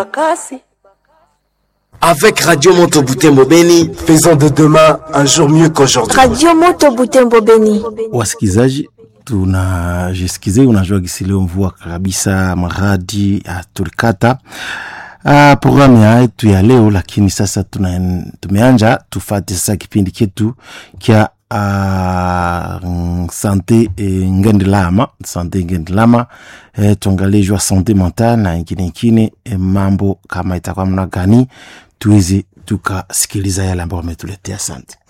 Bakasi. Avec Radio Moto Butembo Beni, faisons de demain un jour mieux qu'aujourd'hui. Radio Moto Butembo Beni. Wasikizaji, tunajisikize, unajua gisi leo mvua kabisa, maradi tulikata uh, programu ya yetu ya leo, lakini sasa tuna, tumeanja tufate sasa kipindi chetu kya uh, sante eh, ngendelama sante ngendelama eh, tuangalie jua sante mentale na ingine ingine eh, mambo kama itakuwa mna gani tuweze tukasikiliza yale ambayo wametuletea. Asante.